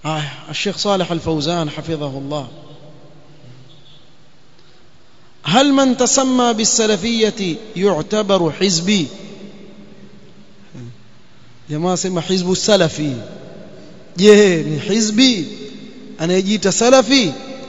آه الشيخ صالح الفوزان حفظه الله هل من تسمى بالسلفية يعتبر حزبي jamaa sema hizbu salafi je ni hizbi anayejiita salafi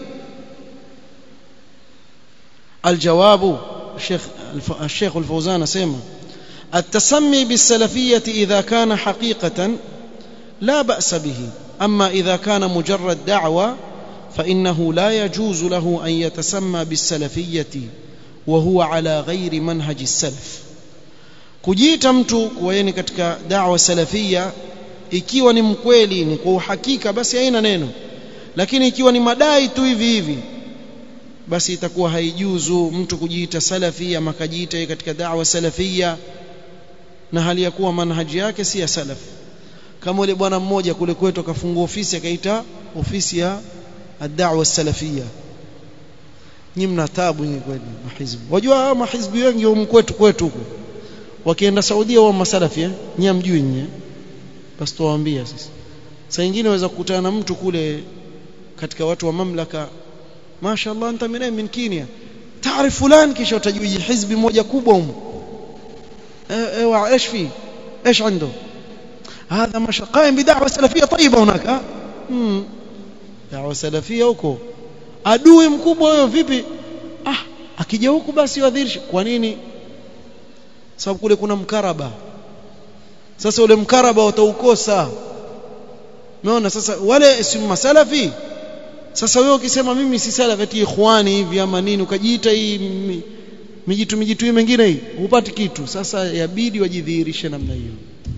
الجواب الشيخ الشيخ الفوزان اسمع التسمي بالسلفية إذا كان حقيقة لا بأس به أما إذا كان مجرد دعوة فإنه لا يجوز له أن يتسمى بالسلفية وهو على غير منهج السلف kujiita mtu kuwa yeye ni katika da'wa salafia ikiwa ni mkweli ni kwa uhakika basi haina neno lakini ikiwa ni madai tu hivi hivi basi itakuwa haijuzu mtu kujiita salafi ama kajiita yeye katika da'wa salafia na hali ya kuwa manhaji yake si ya salaf kama yule bwana mmoja kule kwetu akafungua ofisi akaita ofisi ya ad-da'wa salafia nyinyi mna taabu nyinyi kweli mahizbu wajua mahizbu wengi huko kwetu kwetu huko wakienda Saudia wa masalafi eh nyinyi mjui nyinyi basi tuwaambia sisi saa nyingine waweza kukutana na mtu kule katika watu wa mamlaka mashaallah anta min min Kenya taarif fulani kisha utajui hizbi moja kubwa huko ايوه ايش في ايش عنده هذا ما قائم بدعوه سلفيه طيبه هناك امم دعوه سلفيه huko adui mkubwa huyo vipi ah akija huku basi wadhirishe kwa nini sababu kule kuna mkaraba sasa ule mkaraba utaukosa umeona sasa wale si masalafi sasa wewe ukisema mimi si salafi ati ikhwani hivi ama nini ukajiita hii mijitu mijitu hii mengine hii hupati kitu sasa yabidi wajidhihirishe namna hiyo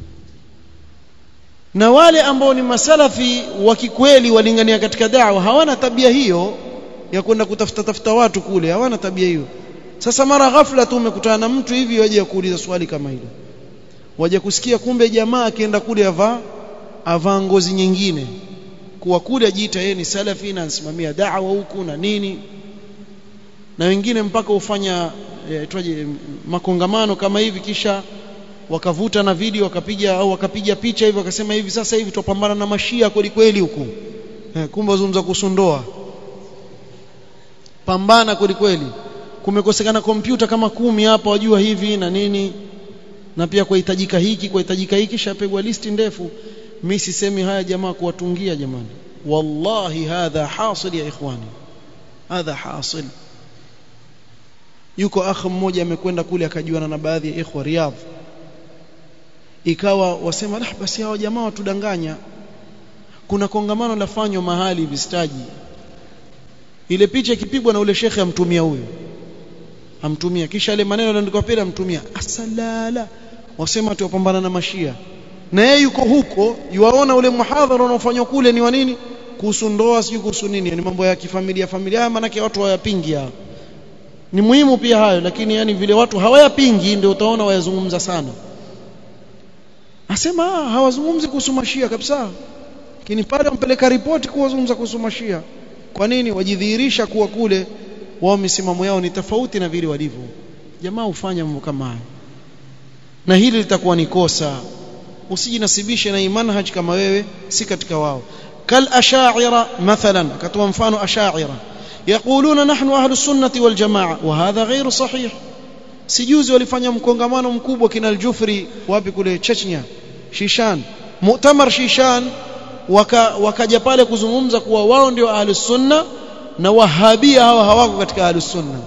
na wale ambao ni masalafi wa kikweli walingania katika da'wa hawana tabia hiyo ya kwenda kutafuta tafuta watu kule hawana tabia hiyo sasa mara ghafla tu umekutana na mtu hivi waje kuuliza swali kama hilo waje kusikia kumbe jamaa akienda kule avaa avaa ngozi nyingine kuwa kule ajiita yeye ni salafi na anasimamia da'wa huku na nini na wengine mpaka ufanya aitwaje makongamano kama hivi kisha wakavuta na video wakapiga au wakapiga picha hivi wakasema hivi sasa hivi tupambana na mashia kweli kweli huku eh, kumbe wazungumza kuhusu ndoa pambana kweli kweli kumekosekana kompyuta kama kumi hapa wajua hivi na nini na pia kuhitajika hiki kuhitajika hiki shapigwa listi ndefu mimi sisemi haya jamaa kuwatungia jamani wallahi hadha hasil ya ikhwani hadha hasil yuko akh mmoja amekwenda kule akajuana na baadhi ya ikhwa Riyadh ikawa wasema lah basi hao jamaa watudanganya kuna kongamano lafanywa mahali vistaji ile picha ikipigwa na ule shekhe amtumia huyo amtumia kisha ile maneno yanaandikwa pale amtumia asalala wasema tuwapambana na mashia na yeye yuko huko yuwaona ule muhadhara unaofanywa kule ni wa nini kuhusu ndoa sijui kuhusu nini ni mambo ya kifamilia familia maana watu hawayapingi hao ni muhimu pia hayo lakini yani vile watu hawayapingi ndio utaona wayazungumza sana asema hawazungumzi kuhusu mashia kabisa lakini pale wampeleka ripoti kuwazungumza kuhusu mashia kwa nini wajidhihirisha kuwa kule wao misimamo yao ni tofauti na vile walivyo jamaa hufanya mambo kama hayo na hili litakuwa ni kosa usijinasibishe na manhaj kama wewe si katika wao kal ashaira mathalan akatoa mfano ashaira يقولون نحن أهل السنة والجماعة وهذا غير صحيح sijuzi walifanya mkongamano mkubwa kina aljufri wapi kule Chechnya Shishan Mu'tamar Shishan waka wakaja pale kuzungumza kuwa wao ndio ahlus sunna na wahabia hawa hawako katika ahlus sunna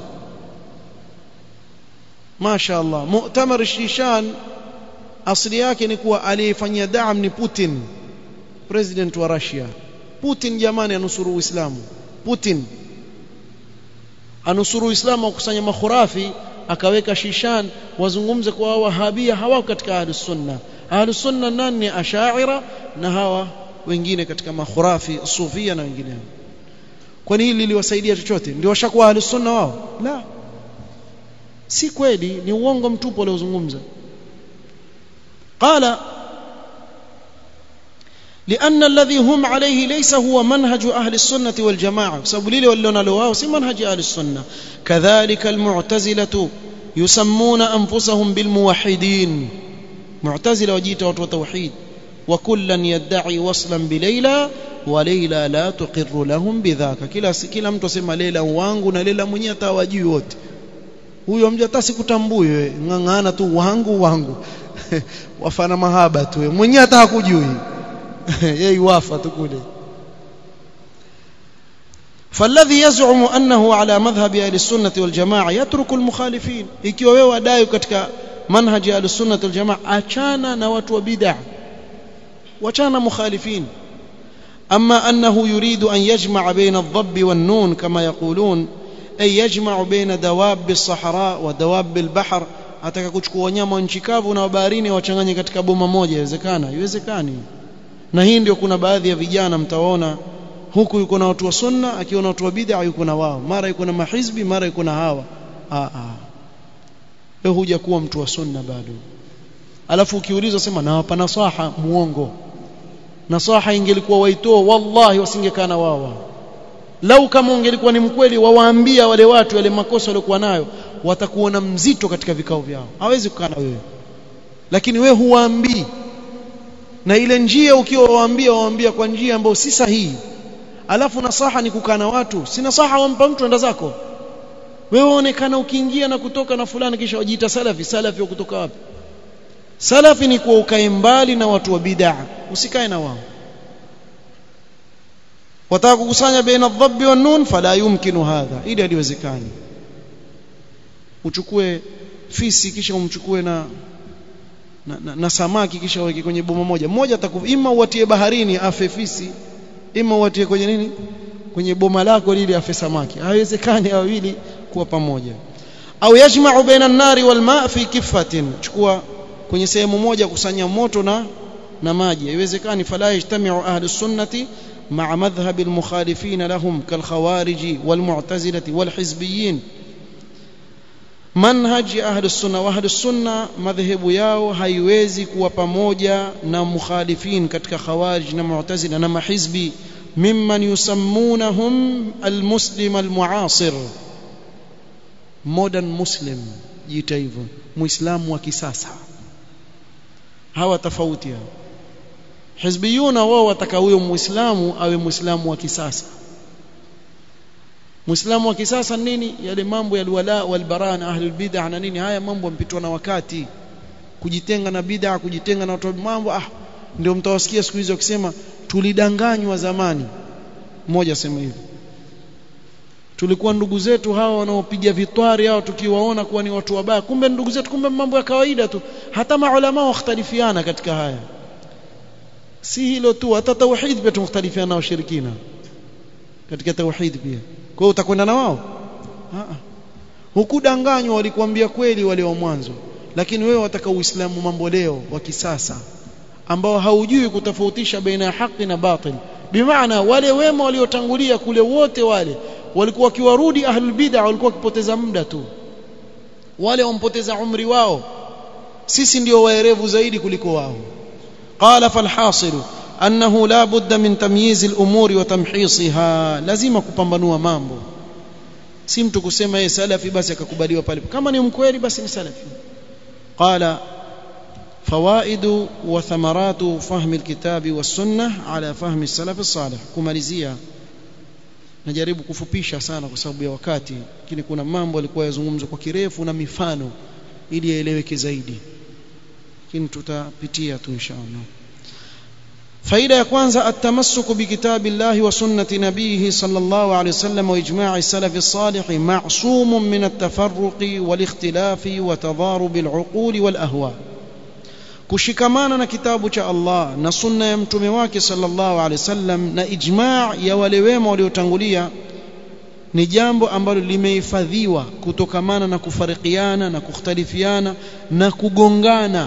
Masha Allah Mu'tamar Shishan asili yake ni kuwa aliyefanyia daam ni Putin president wa Russia Putin jamani anusuru Uislamu Putin anusuru Uislamu akusanya makhurafi akaweka shishan wazungumze kwa wahabia hawako katika ahlus sunna ahlus sunna nani ni ashaira na hawa wengine katika makhurafi sufia na wengineo kwani hili liliwasaidia chochote ndio washakuwa ahlus sunna wao la si kweli ni uongo mtupu aliozungumza qala لأن الذي هم عليه ليس هو منهج أهل السنة والجماعة سبليل ولنا لواو سي منهج أهل السنة كذلك المعتزلة يسمون أنفسهم بالموحدين معتزلة وجيت وتوحيد وكلا يدعي وصلا بليلى وليلى لا تقر لهم بذاك kila kila mtu asema Leila wangu na Leila mwenyewe atawajui wote huyo mja hata sikutambui wewe ngangana tu wangu wangu wafana mahaba tu mwenyewe hata hakujui yeye wafa tu kule فالذي يزعم أنه على مذهب أهل السنة والجماعة يترك المخالفين ikiwa wewe wadai katika manhaji ya al-sunnah wal jamaa achana na watu wa bid'ah wachana mukhalifin أما أنه يريد أن يجمع بين الضب والنون كما يقولون أي يجمع بين دواب الصحراء ودواب البحر ataka kuchukua wanyama wa nchi kavu na baharini wachanganye katika boma moja inawezekana haiwezekani na hii ndio kuna baadhi ya vijana mtawaona huku yuko na watu wa sunna akiona watu wa bid'a yuko na wao mara yuko na mahizbi mara yuko na hawa a a wewe huja kuwa mtu wa sunna bado alafu ukiulizwa sema nawapa nasaha muongo nasaha ingelikuwa waitoa wallahi wasingekaa na wao lau kama ungelikuwa ni mkweli wawaambia wale watu wale makosa waliokuwa nayo watakuona mzito katika vikao vyao hawezi kukaa na wewe lakini wewe huwaambii na ile njia ukiwa waambia waambia kwa njia ambayo si sahihi alafu nasaha ni kukaa na watu si nasaha wampa mtu enda zako wewe waonekana ukiingia na kutoka na fulani kisha wajiita salafi salafi wa kutoka wapi salafi ni kuwa ukae mbali na watu wa bid'a usikae na wao wataka kukusanya baina adhabi wa nun fala yumkinu hadha ili haliwezekani uchukue fisi kisha umchukue na na, na, na samaki kisha uweke kwenye boma moja mmoja atakufa ima uwatie baharini afe fisi ima uwatie kwenye nini kwenye boma lako lile afe samaki haiwezekani wawili kuwa pamoja au yajma'u baina an-nari wal ma' fi kiffatin chukua kwenye sehemu moja kusanya moto na na maji haiwezekani fala yajtami'u ahli sunnati مع مذهب المخالفين لهم كالخوارج والمعتزلة والحزبيين منهج أهل السنة وأهل السنة مذهب yao haiwezi kuwa pamoja na mukhalifin katika khawarij na mu'tazila na mahizbi mimman yusammunahum almuslim almuasir modern muslim jiita hivyo muislamu wa kisasa hawa tofauti hao hizbiyuna wao wataka huyo muislamu awe muislamu wa kisasa muislamu wa kisasa nini yale mambo ya alwala walbara na ahli bid'ah na nini haya mambo yampitwa na wakati kujitenga na bid'ah kujitenga na watu mambo ah ndio mtawasikia siku hizo wakisema tulidanganywa zamani mmoja sema hivi tulikuwa ndugu zetu hawa wanaopiga vitwari hao tukiwaona kuwa ni watu wabaya kumbe ndugu zetu kumbe mambo ya kawaida tu hata maulama wakhtalifiana katika haya si hilo tu hata tauhid pia tumختلفiana na washirikina katika tauhid pia kwa hiyo utakwenda na wao hukudanganywa walikwambia kweli wale wa mwanzo lakini wewe wataka uislamu mambo leo wa kisasa ambao haujui kutofautisha baina ya haki na batil bimaana wale wema waliotangulia kule wote wale walikuwa wakiwarudi ahlul bid'ah walikuwa wakipoteza muda tu wale wampoteza umri wao sisi ndio waerevu zaidi kuliko wao قال فالحاصل أنه لا بد من تمييز الأمور وتمحيصها لازم kupambanua mambo si mtu kusema yeye salafi basi akakubaliwa pale kama ni mkweli basi ni salafi قال فوائد وثمرات فهم الكتاب والسنة على فهم السلف الصالح kumalizia najaribu kufupisha sana kwa sababu ya wakati lakini kuna mambo yalikuwa yazungumzwa kwa kirefu na mifano ili yaeleweke zaidi lakini tutapitia tu inshallah faida ya kwanza atamassuku bikitabillahi wa sunnati nabihi sallallahu alayhi wasallam wa ijma'i salafi salih ma'sumun min at-tafarruqi wal ikhtilafi wa tadharub al-uquli wal ahwa kushikamana na kitabu cha Allah na sunna ya mtume wake sallallahu alayhi wasallam na ijma' ya wale wema waliotangulia ni jambo ambalo limehifadhiwa kutokamana na kufarikiana na kukhtalifiana na kugongana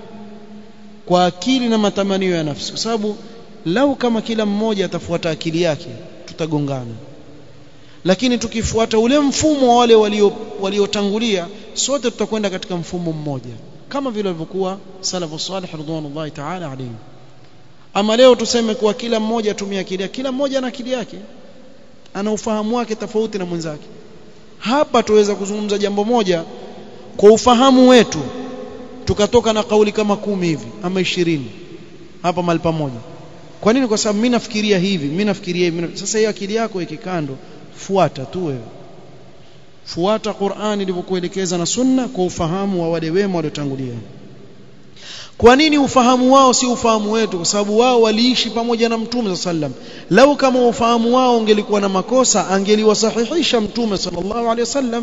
kwa akili na matamanio ya nafsi kwa sababu lau kama kila mmoja atafuata akili yake tutagongana lakini tukifuata ule mfumo wa wale waliotangulia walio sote tutakwenda katika mfumo mmoja kama vile walivyokuwa salafu salih ridwanullahi ta'ala alayhi ama leo tuseme kuwa kila mmoja atumia akili yake kila mmoja ana akili yake ana ufahamu wake tofauti na mwenzake hapa tuweza kuzungumza jambo moja kwa ufahamu wetu tukatoka na kauli kama kumi hivi ama ishirini hapa mahali pamoja kwa nini kwa sababu mimi nafikiria hivi mimi nafikiria hivi sasa hiyo akili yako ikikando fuata tu wewe fuata Qur'ani ilivyokuelekeza na sunna kwa ufahamu wa wale wema waliotangulia kwa nini ufahamu wao si ufahamu wetu kwa sababu wao waliishi pamoja na mtume sallam lau kama ufahamu wao ungelikuwa na makosa angeliwasahihisha mtume sallallahu alaihi wasallam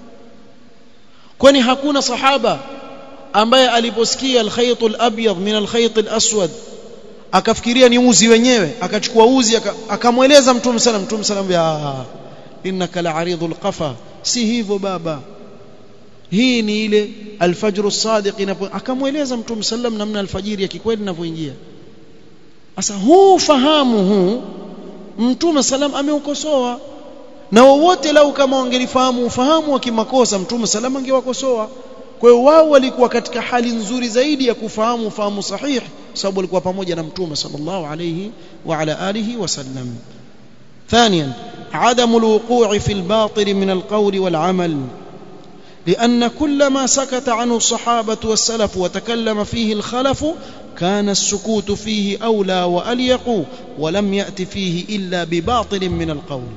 kwani hakuna sahaba ambaye aliposikia alkhayt alabyad min alkhayt alaswad akafikiria ni uzi wenyewe akachukua uzi akamweleza mtume sallam mtume sallam ya innaka la'aridul qafa si hivyo baba hii ni ile alfajr as-sadiq inapo akamweleza mtume sallam namna alfajiri ya kikweli inavyoingia sasa huu fahamu huu mtume sallam ameukosoa na wowote lau kama wangelifahamu ufahamu wa kimakosa mtume sallam angewakosoa kwa hiyo wao walikuwa katika hali nzuri zaidi ya kufahamu ufahamu sahihi sababu walikuwa pamoja na mtume sallallahu alayhi wa ala alihi wasallam ثانيا عدم الوقوع في الباطل من القول والعمل لأن كل ما سكت عنه الصحابة والسلف وتكلم فيه الخلف كان السكوت فيه أولى وأليق ولم يأت فيه إلا بباطل من القول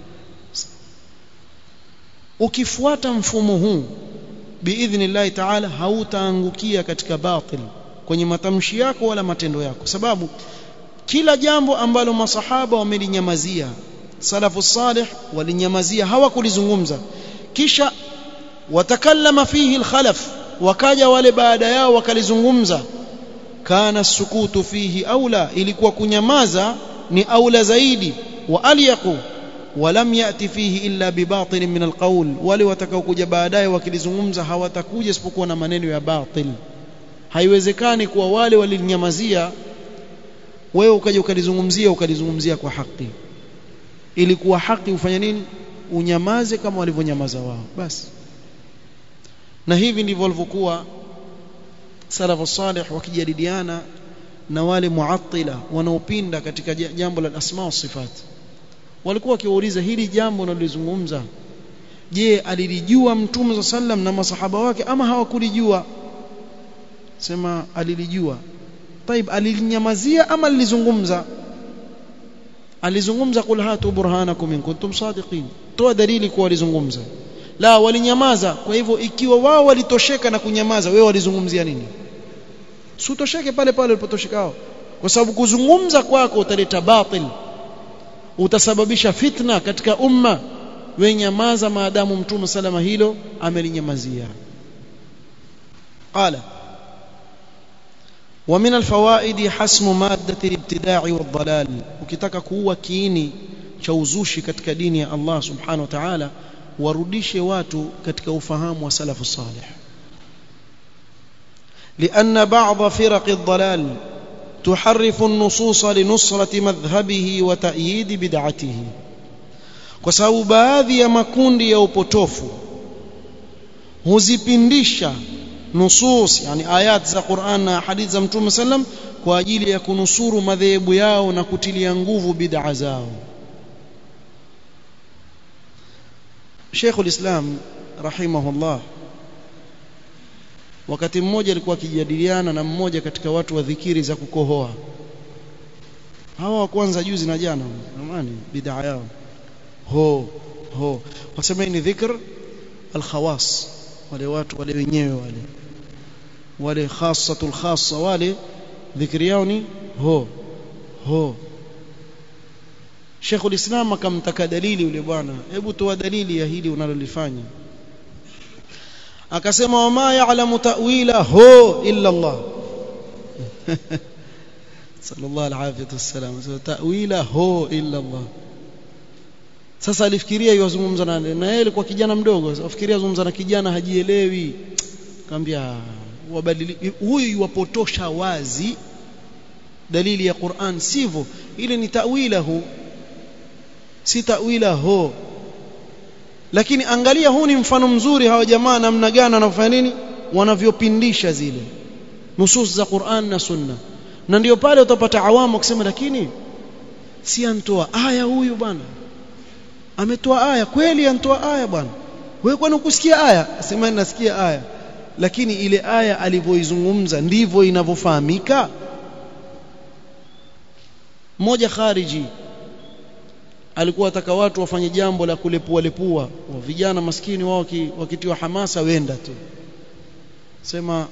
ukifuata mfumo huu biidhnillahi taala hautaangukia katika batil kwenye matamshi yako wala matendo yako sababu kila jambo ambalo masahaba wamelinyamazia salafu salih walinyamazia hawakulizungumza kisha watakallama fihi alkhalaf wakaja wale baada yao wakalizungumza kana sukutu fihi aula ilikuwa kunyamaza ni aula zaidi wa alyaqu ولم يأتي فيه إلا بباطل من القول wale watakaokuja baadaye wakilizungumza hawatakuja isipokuwa na maneno ya batil haiwezekani kuwa wale walinyamazia wewe ukaja ukalizungumzia ukalizungumzia kwa haki ilikuwa haki ufanye nini unyamaze kama walivyonyamaza wao basi na hivi ndivyo walivyokuwa salafu salih wakijadiliana na wale muattila wanaopinda katika jambo la asma wa sifat walikuwa wakiwauliza hili jambo nalolizungumza je alilijua mtume sallam na masahaba wake ama hawakulijua sema alilijua طيب alilinyamazia ama alilizungumza alizungumza qul hatu burhanakum in kuntum sadiqin toa dalili kwa walizungumza la walinyamaza kwa hivyo ikiwa wao walitosheka na kunyamaza wewe walizungumzia nini sutosheke pale pale ulipotosheka wao kwa sababu kuzungumza kwako utaleta batil utasababisha fitna katika umma wewe nyamaza maadamu mtume salama hilo amelinyamazia qala ومن الفوائد حسم مادة الابتداع والضلال ukitaka kuua kiini cha uzushi katika dini ya Allah subhanahu wa ta'ala warudishe watu katika ufahamu wa salafu salih لأن بعض فرق الضلال تحرف النصوص لنصرة مذهبه وتأييد بدعته kwa sababu baadhi ya makundi ya upotofu huzipindisha nusus yani ayat za Qur'an na hadithi za Mtume sallam kwa ajili ya kunusuru madhehebu yao na kutilia nguvu bid'a zao Sheikhul Islam rahimahullah wakati mmoja alikuwa akijadiliana na mmoja katika watu wa dhikiri za kukohoa hawa wa kwanza juzi na jana amani bid'a yao ho ho wasema ni dhikr al-khawas wale watu wale wenyewe wale wale khasatul khassa wale dhikri yao ni ho ho Sheikh ulislam akamtaka dalili yule bwana hebu toa dalili ya hili unalolifanya akasema wama ya'lamu ta'wila ho illa Allah sallallahu alayhi wasallam so ta'wila ho illa Allah sasa alifikiria yozungumza na na yeye alikuwa kijana mdogo afikiria zungumza na kijana hajielewi akamwambia wabadili huyu yuwapotosha wazi dalili ya Qur'an sivyo ile ni ta'wilahu si ta'wilahu lakini angalia huu ni mfano mzuri hawa jamaa namna gani wanafanya nini wanavyopindisha zile nusus za Qur'an na Sunna na ndio pale utapata awamu kusema lakini si antoa aya huyu bwana ametoa aya kweli antoa aya bwana wewe kwani ukusikia aya sema nasikia aya lakini ile aya alivyoizungumza ndivyo inavyofahamika mmoja khariji alikuwa ataka watu wafanye jambo la kulepua lepua wa vijana maskini wao wakitiwa hamasa wenda tu sema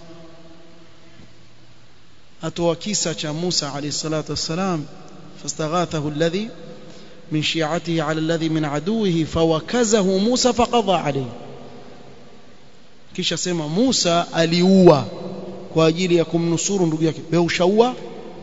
atoa kisa cha Musa alayhi salatu wassalam fastaghathahu alladhi min shi'atihi ala alladhi min aduwihi fawakazahu Musa faqadha alayhi kisha sema Musa aliua kwa ajili ya kumnusuru ndugu yake wewe ushaua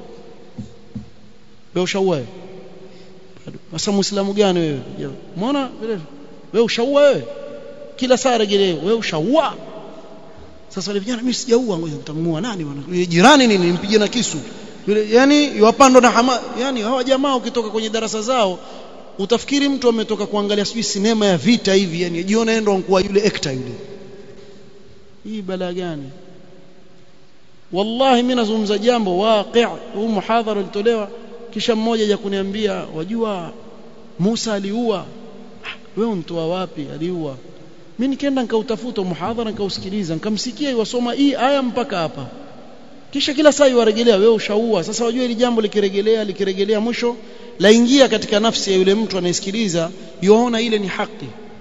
wewe ushaua sasa muislamu gani wewe umeona wewe ushaua wewe kila saa regelee wewe ushaua sasa wale vijana mimi sijaua ngoja nitamua nani bwana yule jirani nini nimpige na kisu yule yani yupandwa na hama yani hawa jamaa ukitoka kwenye darasa zao utafikiri mtu ametoka kuangalia sijui sinema ya vita hivi yani jiona endo ankuwa yule actor yule hii balaa gani wallahi mimi nazungumza jambo waqi' huu muhadhara ulitolewa kisha mmoja ya kuniambia wajua Musa aliua wewe mtoa wapi aliua mimi nikaenda nikautafuta muhadhara nikausikiliza nikamsikia iwasoma hii aya mpaka hapa kisha kila saa iwarejelea wewe ushaua sasa wajua hili jambo likirejelea likirejelea mwisho laingia katika nafsi ya yule mtu anayesikiliza yuona ile ni haki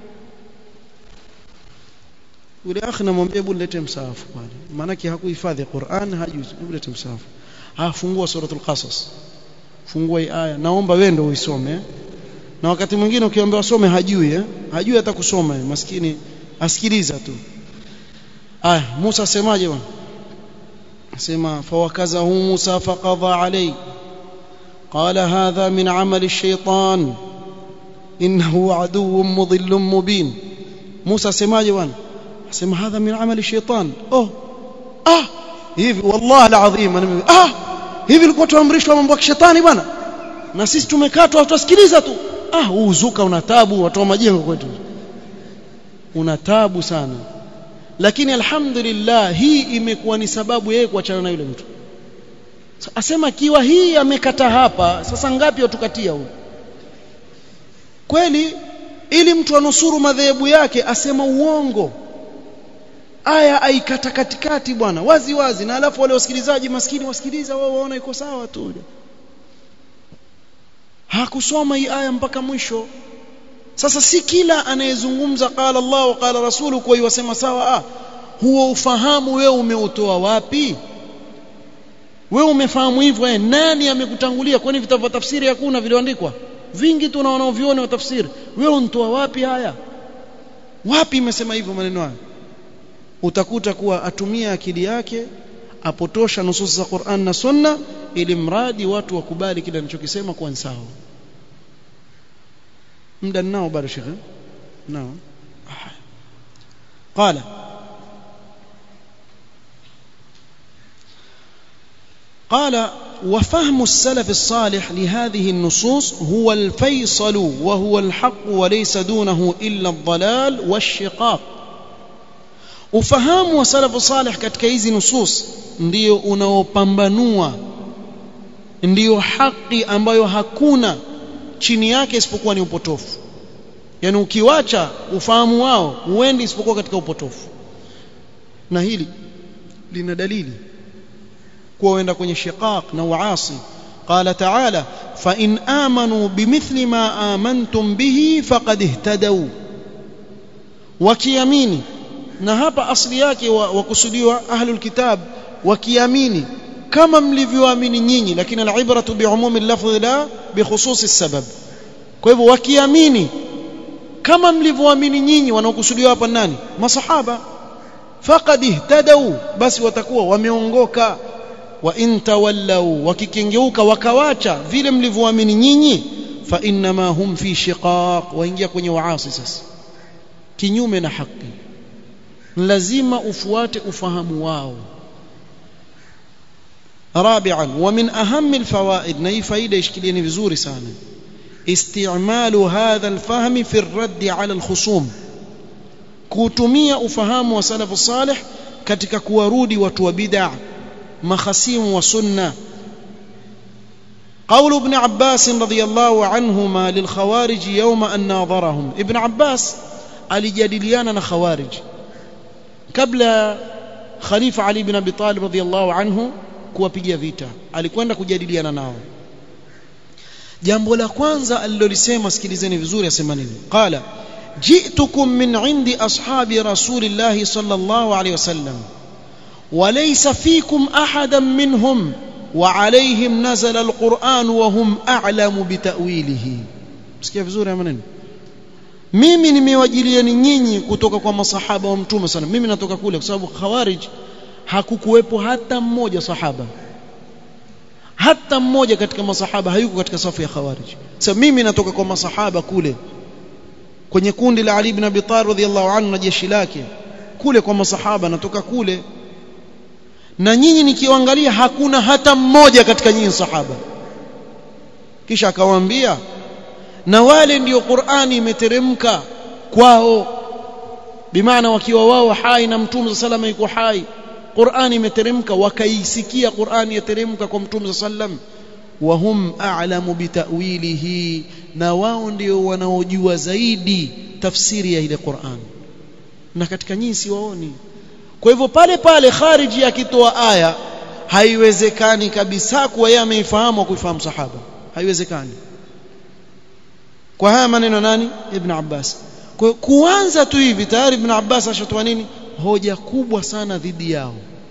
yule akhi namwambia hebu lete msaafu pale maana hakuhifadhi Qur'an hajuzi hebu lete msaafu afungua suratul qasas fungua hii aya naomba wewe ndio uisome na wakati mwingine ukiambiwa some hajui eh? hajui hata kusoma maskini asikiliza tu aya Musa asemaje bwana asema fawakazahu Musa faqadha alayhi قال هذا من عمل الشيطان إنه عدو مضل مبين موسى سماجي وان سمع هذا من عمل الشيطان أوه آه hivi والله العظيم ah hivi ilikuwa tuamrishwa mambo ya shetani bwana na sisi tumekatwa tutasikiliza tu ah uzuka una tabu watu wa majengo kwetu una tabu sana lakini alhamdulillah hii imekuwa ni sababu yeye kuachana na yule mtu asema kiwa hii amekata hapa sasa ngapi watukatia huyu kweli ili mtu anusuru madhehebu yake asema uongo aya aikata katikati bwana wazi wazi na alafu wale wasikilizaji maskini wasikiliza wao waona iko sawa tu hakusoma hii aya mpaka mwisho sasa si kila anayezungumza qala Allah wa qala rasulu kwa yasema sawa ah huo ufahamu wewe umeutoa wapi wewe umefahamu hivyo eh nani amekutangulia kwani vitabu vya tafsiri hakuna vilioandikwa vingi tu unaona vione wa tafsiri wewe untoa wapi haya wapi imesema hivyo maneno haya utakuta kuwa atumia akili yake apotosha nusus za Qur'an na Sunna ili mradi watu wakubali kile anachokisema kuwa sawa muda nao bado shekhe nao قال قال وفهم السلف الصالح لهذه النصوص هو الفيصل وهو الحق وليس دونه إلا الضلال والشقاق ufahamu wa salafu salih katika hizi nusus ndio unaopambanua ndiyo haki ambayo hakuna chini yake isipokuwa ni upotofu yani ukiwacha ufahamu wao huendi isipokuwa katika upotofu na hili lina dalili kuwa wenda kwenye shiqaq na uasi قال تعالى فإن آمنوا بمثل ما آمنتم به فقد اهتدوا wakiamini na hapa asli yake wakusudiwa ahlul kitab wakiamini kama mlivyoamini nyinyi lakini alibratu biumumi lafdhi la bikhususi sabab kwa hivyo wakiamini kama mlivyoamini nyinyi wanaokusudiwa hapa nani masahaba faqad ihtadau basi watakuwa wameongoka wa in tawallau wakikengeuka wakawacha vile mlivyoamini nyinyi fa innama hum fi shiqaq waingia kwenye waasi sasa kinyume na haki lazima ufuate ufahamu wao رابعا ومن أهم الفوائد نهي فايدة يشكليني vizuri sana استعمال هذا الفهم في الرد على الخصوم kutumia ufahamu wa salafu salih katika kuwarudi watu wa bid'a makhasimu wa sunna قول ابن عباس رضي الله عنهما للخوارج يوم أن ناظرهم ابن عباس alijadiliana na khawarij kabla khalifa ali bin abi talib radhiyallahu anhu kuwapigia vita alikwenda kujadiliana nao jambo la kwanza alilolisema sikilizeni vizuri asema nini qala ji'tukum min 'indi ashabi rasulillahi sallallahu alayhi wasallam وليس فيكم أحدا منهم وعليهم نزل القرآن وهم أعلم بتأويله sikia vizuri maneno mimi nimewajilieni nyinyi kutoka kwa masahaba wa mtume sana mimi natoka kule kwa sababu khawarij hakukuwepo hata mmoja sahaba hata mmoja katika masahaba hayuko katika safu ya khawarij sasa mimi natoka kwa masahaba kule kwenye kundi la Ali ibn Abi Talib radhiyallahu anhu na jeshi lake kule kwa masahaba natoka kule na nyinyi nikiangalia hakuna hata mmoja katika nyinyi sahaba kisha akawaambia na wale ndio Qur'ani imeteremka kwao bimaana wakiwa wao hai na mtume salama yuko hai Qur'ani imeteremka wakaisikia Qur'ani yateremka kwa mtume sallam wahum a'lamu bitawilihi na wao ndio wanaojua zaidi tafsiri ya ile Qur'an na katika nyinyi si waoni kwa hivyo pale pale khariji akitoa aya haiwezekani kabisa kuwa yeye ameifahamu kuifahamu sahaba haiwezekani kwa haya maneno nani ibn Abbas kwa kuanza tu hivi tayari ibn Abbas ashatoa nini hoja kubwa sana dhidi yao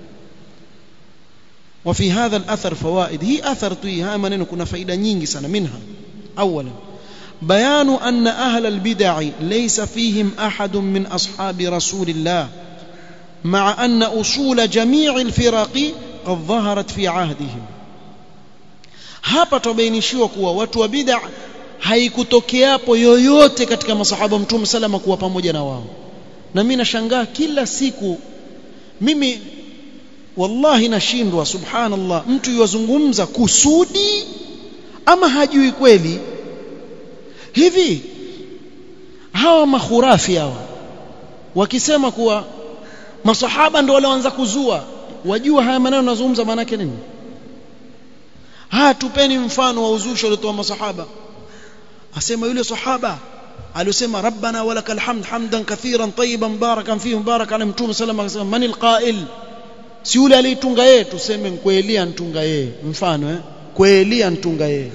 وفي هذا الأثر فوائد هي أثر توي هاي maneno kuna faida nyingi sana منها أولا بيان أن أهل البدع ليس فيهم أحد من أصحاب رسول الله مع أن أصول جميع الفرق قد ظهرت في عهدهم hapa tubainishiwa kuwa watu wa bid'a haikutokeapo yoyote katika masahaba mtume salama kuwa pamoja na wao na mimi nashangaa kila siku mimi wallahi nashindwa subhanallah mtu yuwazungumza kusudi ama hajui kweli hivi hawa makhurafi hawa wakisema kuwa masahaba ndio walioanza kuzua wajua haya maneno nazungumza maana yake nini haya tupeni mfano wa uzushi waliotoa masahaba asema yule sahaba aliyosema rabbana walakal hamd hamdan kathiran tayyiban barakan fihi mubarak ala mtume sallallahu alayhi wasallam manil qail si yule aliyetunga yeye tuseme kweli antunga yeye mfano eh kweli antunga yeye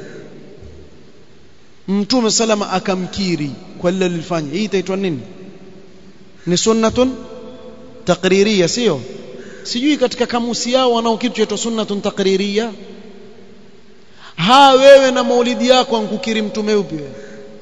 mtume salama akamkiri kwa lile lilifanya hii itaitwa nini ni sunnatun taqririya sio sijui katika kamusi yao wanao kitu chaitwa sunnatun taqririya ha wewe na maulidi yako ankukiri mtume upi wewe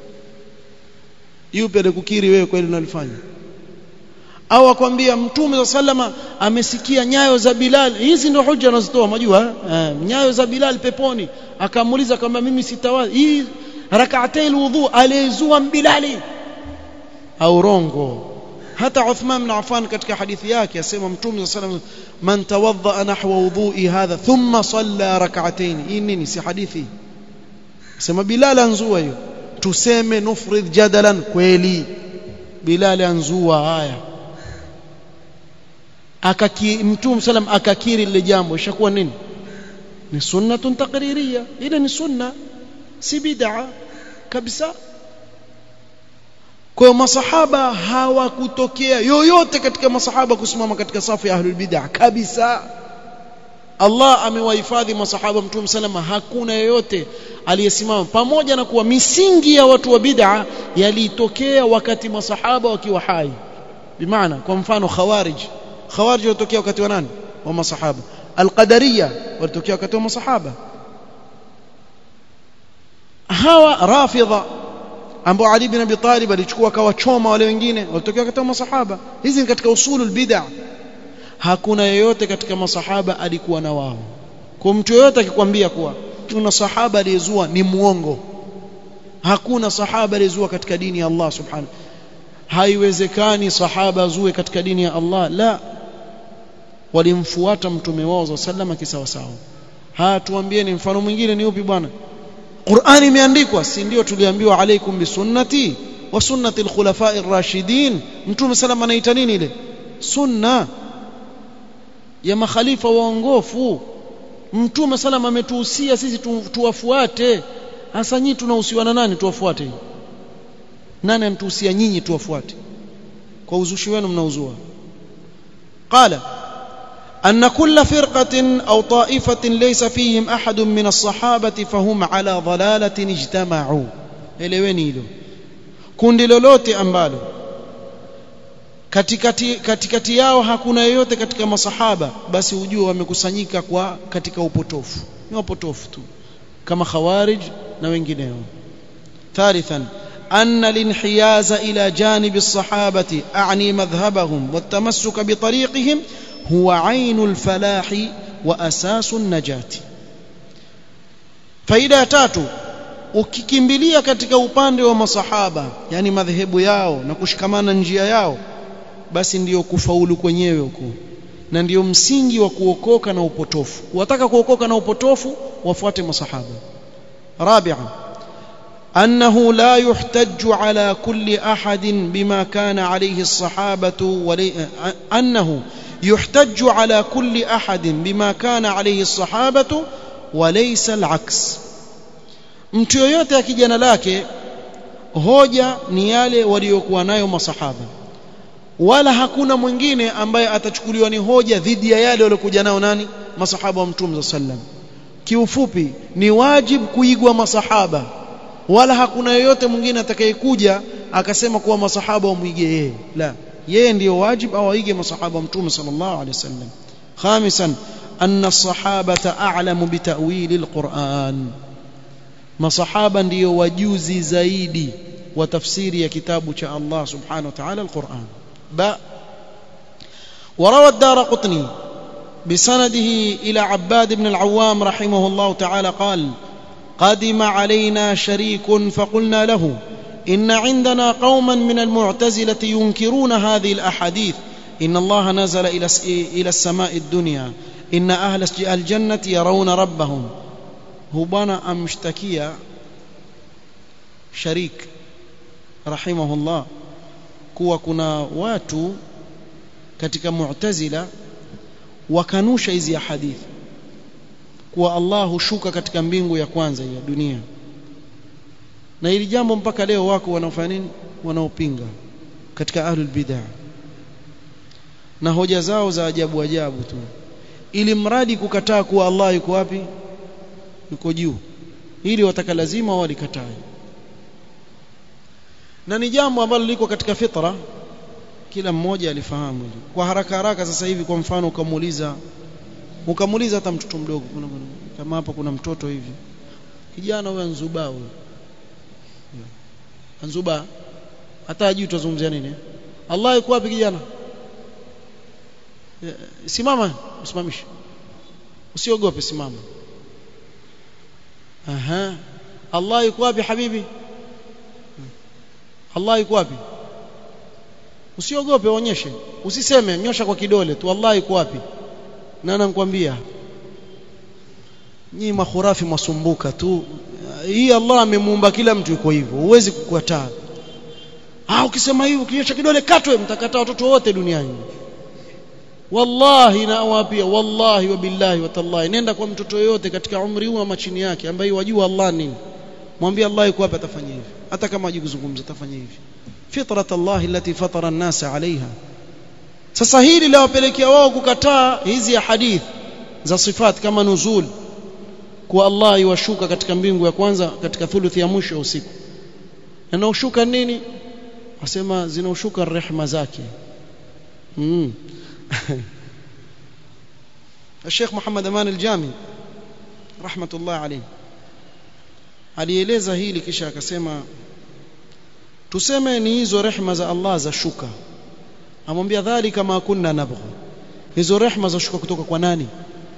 yupi alikukiri wewe kweli unalifanya au akwambia mtume sallama amesikia nyayo za Bilal hizi ndio hoja anazitoa majua eh, nyayo za Bilal peponi akamuuliza kama mimi sitawazi hii rak'atay alwudu alizua Bilali au rongo hata Uthman bin Affan katika hadithi yake asema mtume sallallahu man tawadda nahwa wudhu'i hadha thumma salla rak'atayn hii nini si hadithi sema Bilal anzua hiyo tuseme nufrid jadalan kweli Bilal anzua haya akaki mtume sallam akakiri lile jambo ishakuwa nini ni sunnatun taqririya ile ni sunna si bid'a kabisa kwa masahaba hawakutokea yoyote katika masahaba kusimama katika safu ya ahlul bid'ah kabisa Allah amewahifadhi masahaba mtume salama hakuna yoyote aliyesimama pamoja na kuwa misingi ya watu wa bid'a yalitokea wakati masahaba wakiwa hai bimaana kwa mfano khawarij khawarij walitokea wakati wa nani wa masahaba alqadariya walitokea wakati wa masahaba hawa rafidha ambao Ali bin Abi Talib alichukua akawachoma wale wengine walitokea katika masahaba hizi ni katika usulul bid'ah hakuna yeyote katika masahaba alikuwa na wao kwa mtu yeyote akikwambia kuwa tuna sahaba aliyezua ni muongo hakuna sahaba aliyezua katika dini ya Allah subhanahu haiwezekani sahaba azue katika dini ya Allah la walimfuata mtume wao sallama kisawasawa haya tuambieni mfano mwingine ni upi bwana Qur'ani imeandikwa si ndio tuliambiwa alaikum bisunnati wa sunnati al-khulafa'ir rashidin mtume salama anaita nini ile sunna ya makhalifa waongofu mtume salama ametuhusia sisi tu, tuwafuate hasa nyinyi tunahusiwa na nani tuwafuate nani amtuhusia nyinyi tuwafuate kwa uzushi wenu mnauzua qala أن كل فرقة أو طائفة ليس فيهم أحد من الصحابة فهم على ضلالة اجتمعوا eleweni hilo kundi lolote ambalo katikati katikati yao hakuna yeyote katika masahaba basi ujue wamekusanyika kwa katika upotofu ni wapotofu tu kama khawarij na wengineo ثالثا أن الانحياز إلى جانب الصحابة أعني مذهبهم والتمسك بطريقهم هو عين الفلاح وأساس النجاة فإذا تاتوا ukikimbilia katika upande wa masahaba yani madhehebu yao na kushikamana njia yao basi ndiyo kufaulu kwenyewe huko na ndiyo msingi wa kuokoka na upotofu wataka kuokoka na upotofu wafuate masahaba rabi'a أنه لا يحتج على كل أحد بما كان عليه الصحابة ولي أنه يحتج على كل أحد بما كان عليه الصحابة وليس العكس mtu yoyote akijana lake hoja ni yale waliokuwa nayo masahaba wala hakuna mwingine ambaye atachukuliwa ni hoja dhidi ya yale waliokuja nao nani masahaba wa mtume sallam kiufupi ni wajib kuigwa masahaba wala hakuna yeyote mwingine atakayekuja akasema kuwa masahaba wamwige yeye la yeye ndiyo wajib au aige masahaba wa mtume sallallahu alaihi wasallam khamisan anna as-sahabata a'lamu bitawili al-Qur'an masahaba ndiyo wajuzi zaidi wa tafsiri ya kitabu cha Allah subhanahu wa ta'ala al-Qur'an ba وروى الدار قطني بسنده إلى عباد بن العوام رحمه الله تعالى قال قدم علينا شريك فقلنا له إن عندنا قوما من المعتزلة ينكرون هذه الأحاديث إن الله نزل إلى إلى السماء الدنيا إن أهل الجنة يرون ربهم هو بنا أمشتكيا شريك رحمه الله kuwa kuna watu katika mu'tazila wakanusha hizi hadithi kuwa Allah hushuka katika mbingu ya kwanza ya dunia na hili jambo mpaka leo wako wanaofanya nini wanaopinga katika ahlul bid'ah na hoja zao za ajabu ajabu tu ili mradi kukataa kuwa Allah yuko wapi yuko juu ili wataka lazima walikatae na ni jambo ambalo liko katika fitra kila mmoja alifahamu hilo kwa haraka haraka sasa hivi kwa mfano ukamuuliza ukamuuliza hata mtoto mdogo kama hapa kuna mtoto hivi kijana huyo anzuba huyo anzuba hata hajui tutazungumzia nini Allah yuko wapi kijana simama usimamishe usiogope simama aha Allah yuko wapi habibi Allah yuko wapi usiogope onyeshe usiseme nyosha kwa kidole tu Allah yuko wapi na nakwambia nyinyi makhurafi masumbuka tu hii Allah amemuumba kila mtu yuko hivyo huwezi kukataa ah ukisema hivyo ukinyosha kidole katwe mtakataa watoto wote duniani wallahi na awapia wallahi wa billahi wa tallahi nenda kwa mtoto yote katika umri huu ama chini yake ambaye wajua Allah nini mwambie Allah yuko hapa atafanya hivi hata kama hajui kuzungumza atafanya hivi fitrat Allah allati fatara an-nas 'alayha sasa hili lawapelekea wao kukataa hizi ya hadith za sifat kama nuzul kwa Allah yuwashuka katika mbingu ya kwanza katika thuluthi ya mwisho ya usiku na ushuka nini wasema zinaushuka rehema zake mm. الشيخ محمد أمان الجامي رحمة الله عليه alieleza hili kisha akasema tuseme ni hizo rehma za Allah za shuka amwambia dhalika ma kunna nabghu hizo rehma za shuka kutoka kwa nani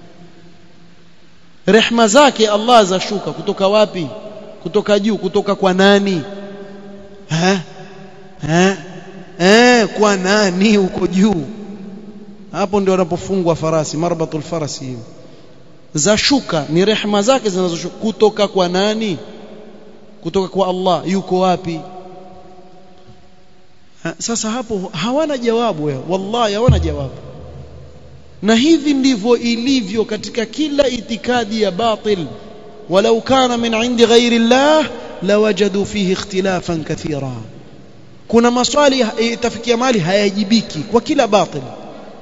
rehma zake Allah za shuka kutoka wapi kutoka juu kutoka kwa nani ha ha eh kwa nani huko juu hapo ndio wanapofungwa farasi marbatul farasi hiyo za shuka ni rehma zake zinazoshuka kutoka kwa nani kutoka kwa Allah yuko wapi ha, sasa hapo hawana jawabu ya wallahi hawana jawabu na hivi ndivyo ilivyo katika kila itikadi ya batil walau kana min indi ghairi Allah lawajadu fihi ikhtilafan kathira kuna maswali itafikia mali hayajibiki kwa kila batil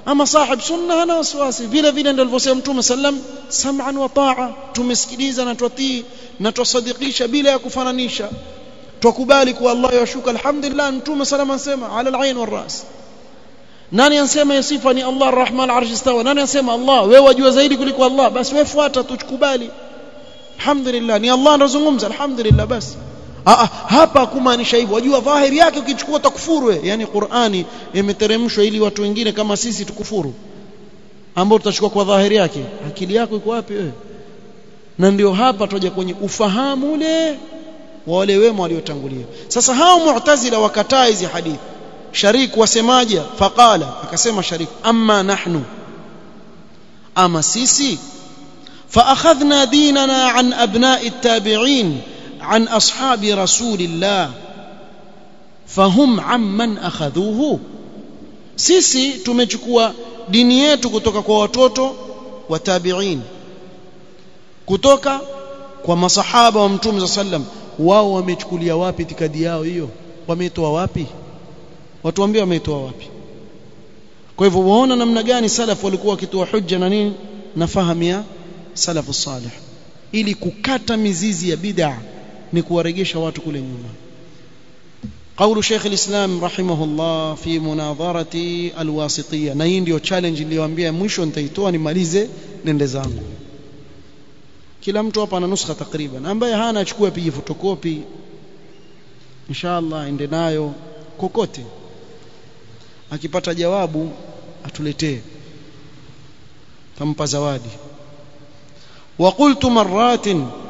ama sahib sunna hana wasiwasi vile vile ndio alivyosema mtume sallam sam'an wa ta'a tumesikiliza na twatii na twasadikisha bila ya kufananisha twakubali kuwa Allah yashuka alhamdulillah mtume sallam anasema ala al-ain wal ras nani ansema ya sifa ni Allah arrahman arsh istawa nani ansema Allah wewe wajua zaidi kuliko Allah basi wewe fuata tukubali alhamdulillah ni Allah anazungumza alhamdulillah basi Aa, hapa kumaanisha hivyo wajua dhahiri yake ukichukua utakufuru yani Qur'ani imeteremshwa ili watu wengine kama sisi tukufuru ambao tutachukua kwa dhahiri yake akili yako iko wapi wewe na ndio hapa tutaja kwenye ufahamu ule wa wale wema waliotangulia sasa hao mu'tazila wakataa hizi hadithi sharik wasemaje faqala akasema sharik amma nahnu ama sisi فأخذنا ديننا عن أبناء التابعين عن أصحاب رسول الله فهم عمن أخذوه sisi tumechukua dini yetu kutoka kwa watoto wa tabi'in kutoka kwa masahaba wa mtume sallam wao wamechukulia wapi itikadi yao hiyo wameitoa wapi watuambie wameitoa wapi kwa hivyo waona namna gani salaf walikuwa wakitoa hujja na nini na fahamu ya salafu salih ili kukata mizizi ya bid'a ni kuwaregesha watu kule nyuma قول شيخ الإسلام رحمه الله في مناظرة الواسطية na hii ndio challenge niliyowaambia mwisho nitaitoa nimalize nende zangu kila mtu hapa ana nuskha takriban ambaye hana achukue apige fotokopi inshallah ende nayo kokote akipata jawabu atuletee tampa zawadi وقلت مرات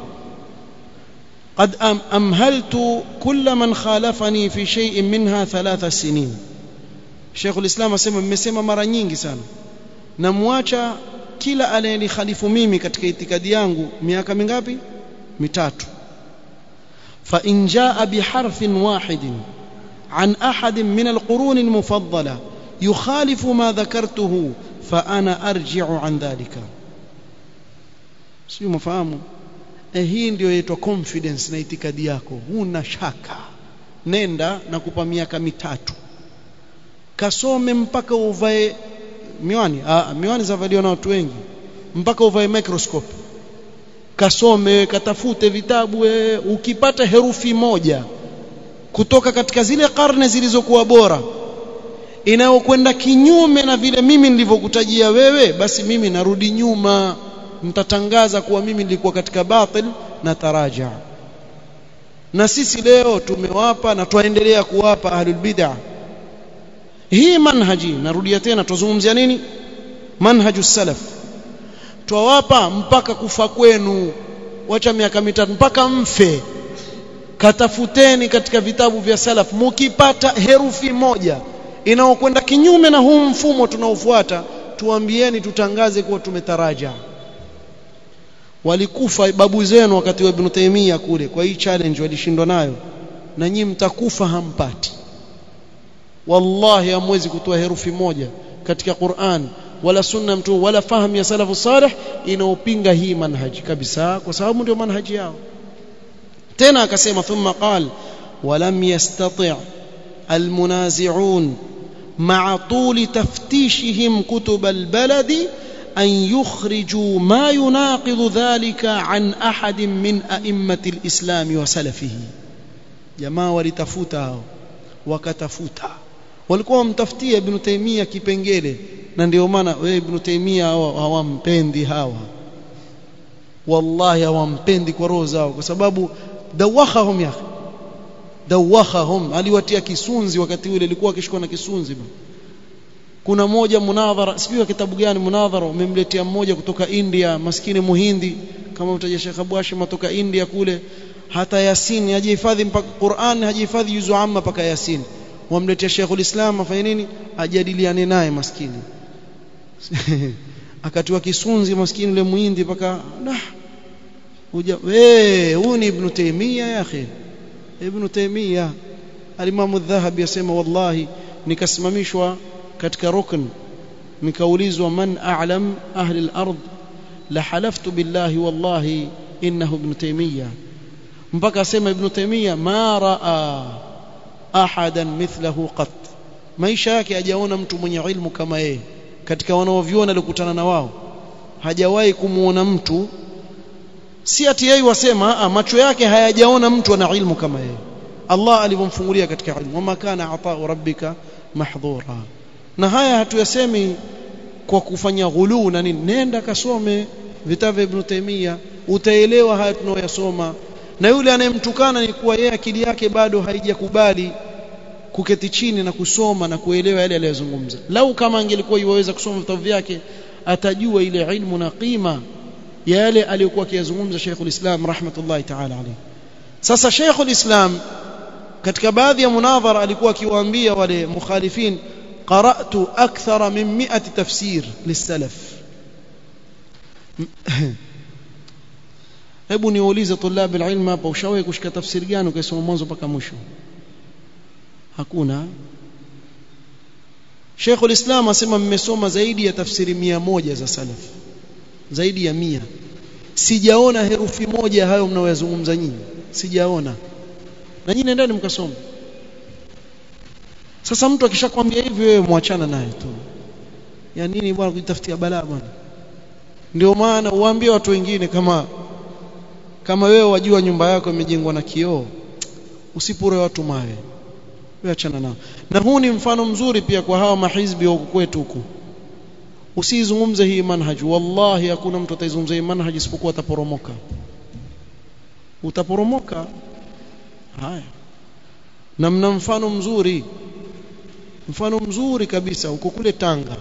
قد أمهلت كل من خالفني في شيء منها ثلاث سنين شيخ الإسلام asema mmesema mara nyingi sana namwacha kila anayenihalifu mimi katika itikadi yangu miaka mingapi mitatu fa in jaa biharfin wahidin an ahadin min alqurun almufaddala yukhalifu ma dhakartuhu fa ana arji'u an dhalika sio mfahamu eh hii ndio inaitwa confidence na itikadi yako huna shaka nenda na kupa miaka mitatu kasome mpaka uvae miwani ah miwani zavaliwa na watu wengi mpaka uvae microscope kasome katafute vitabu we, ukipata herufi moja kutoka katika zile karne zilizokuwa bora inayokwenda kinyume na vile mimi nilivyokutajia wewe basi mimi narudi nyuma mtatangaza kuwa mimi nilikuwa katika batil na taraja na sisi leo tumewapa na twaendelea kuwapa ahlul bid'ah hii manhaji narudia tena tuzungumzia nini manhaju salaf twawapa mpaka kufa kwenu wacha miaka mitatu mpaka mfe katafuteni katika vitabu vya salaf mukipata herufi moja inaokwenda kinyume na huu mfumo tunaofuata tuambieni tutangaze kuwa tumetaraja walikufa babu zenu wakati wa Ibn Taymiyyah kule kwa hii challenge walishindwa nayo na nyinyi mtakufa hampati wallahi hamwezi kutoa herufi moja katika Qur'an wala sunna mtu wala fahamu ya salafu salih inaopinga hii manhaji kabisa kwa sababu ndio manhaji yao tena akasema thumma qal ولم يستطع المنازعون مع طول تفتيشهم كتب البلد أن يخرجوا ما يناقض ذلك عن أحد من أئمة الإسلام وسلفه جماعة ولتفوتا wakatafuta walikuwa wamtafutia ibn Taymiyyah kipengele na ndio maana wewe ibn Taymiyyah hawampendi hawa wallahi hawampendi kwa roho zao kwa sababu dawahahum ya dawahahum aliwatia kisunzi wakati ule ilikuwa akishikwa na kisunzi kuna moja munadhara sijui kitabu gani munadhara umemletea mmoja kutoka India maskini muhindi kama mtaja Sheikh Abu Hashim kutoka India kule hata Yasin hajihifadhi mpaka Qur'an hajihifadhi juzu amma mpaka Yasin wamletea Sheikhul Islam afanye nini ajadiliane naye maskini akatiwa kisunzi maskini yule muhindi mpaka nah uja we huyu ni Ibn Taymiyyah ya akhi Ibn Taymiyyah al-Imam adh-Dhahabi yasema wallahi nikasimamishwa katika rukn nikaulizwa man a'lam ahli al-ard la halaftu billahi wallahi innahu Ibn Taymiyyah mpaka asema Ibn Taymiyyah ma raa ahadan mithlahu qat maisha yake hajaona mtu mwenye ilmu kama yeye katika wanaoviona alikutana na wao hajawahi kumuona mtu si ati yeye wasema macho yake hayajaona mtu ana ilmu kama yeye Allah alivyomfungulia katika ilmu wama kana ata'u rabbika mahdhura na haya hatuyasemi kwa kufanya ghuluu na nini nenda kasome vitabu vya Ibn Taymiyyah utaelewa haya tunayoyasoma na yule anayemtukana ni kuwa yeye akili yake bado haijakubali kuketi chini na kusoma na kuelewa yale aliyozungumza lau kama angelikuwa iwaweza kusoma vitabu vyake atajua ile ilmu na qima ya yale aliyokuwa akiyazungumza Sheikhul Islam rahmatullahi ta'ala alayhi sasa Sheikhul Islam katika baadhi ya munadhara alikuwa akiwaambia wale mukhalifin qara'tu akthara min 100 tafsir lisalaf hebu niulize tulab alilm hapa ushawahi kushika tafsiri gani ukisoma mwanzo mpaka mwisho hakuna Sheikh ulislam asema mmesoma zaidi ya tafsiri mia moja za salaf zaidi ya mia sijaona herufi moja hayo mnaoyazungumza nyinyi sijaona na nyinyi nendeni mkasome sasa mtu akishakwambia hivi wewe muachana naye tu ya nini bwana kujitafutia balaa bwana ndio maana uambie watu wengine kama kama wewe wajua nyumba yako imejengwa na kioo usipure watu mawe wewe achana nao na huu ni mfano mzuri pia kwa hawa mahizbi wa kwetu huku usizungumze hii manhaj wallahi hakuna mtu ataizungumza hii manhaj isipokuwa ataporomoka utaporomoka haya na mna mfano mzuri mfano mzuri kabisa uko kule Tanga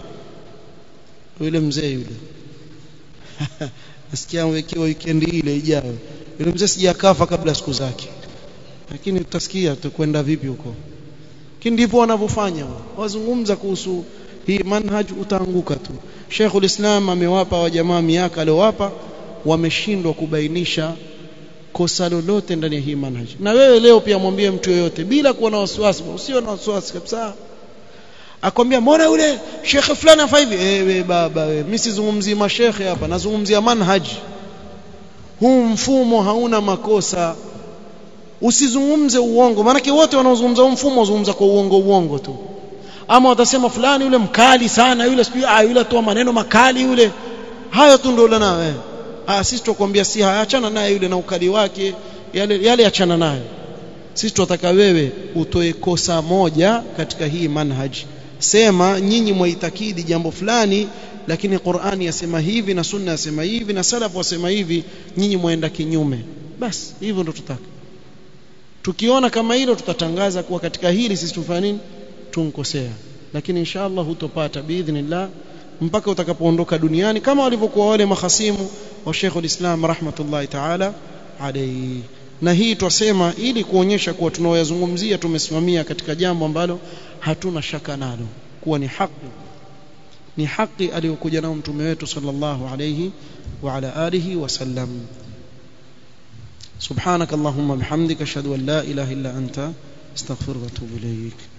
yule mzee yule nasikia amewekewa weekend ile ijayo yule mzee sijakafa kabla siku zake lakini tutasikia tukwenda vipi huko lakini ndivyo wanavyofanya wazungumza kuhusu hii manhaj utaanguka tu Sheikhul Islam amewapa wa jamaa miaka aliowapa wameshindwa kubainisha kosa lolote ndani ya hii manhaj na wewe leo pia mwambie mtu yoyote bila kuwa na wasiwasi usio na wasiwasi kabisa akwambia mbona yule shekhe fulani afa hivi ewe baba wewe mimi sizungumzii mashekhe hapa nazungumzia manhaj huu mfumo hauna makosa usizungumze uongo maana wote wanaozungumza huu mfumo wazungumza kwa uongo uongo tu ama watasema fulani yule mkali sana yule sijui ah yule atoa maneno makali yule hayo tu ndio na wewe ah sisi tukwambia si achana naye yule na ukali wake yale yale achana nayo sisi tunataka wewe utoe kosa moja katika hii manhaj sema nyinyi mwaitakidi jambo fulani lakini Qur'ani yasema hivi na Sunna yasema hivi na salaf wasema hivi nyinyi muenda kinyume basi hivyo ndo tutaka tukiona kama hilo tutatangaza kuwa katika hili sisi tufanya nini tunkosea lakini inshallah hutopata biidhnillah mpaka utakapoondoka duniani kama walivyokuwa wale mahasimu wa Sheikhul Islam rahmatullahi ta'ala alayhi na hii twasema ili kuonyesha kuwa tunaoyazungumzia tumesimamia katika jambo ambalo hatuna shaka nalo kuwa ni haki ni haki aliyokuja nao mtume wetu sallallahu alayhi wa ala alihi wasallam سبحانك اللهم بحمدك اشهد ان لا اله الا انت استغفرك واتوب اليك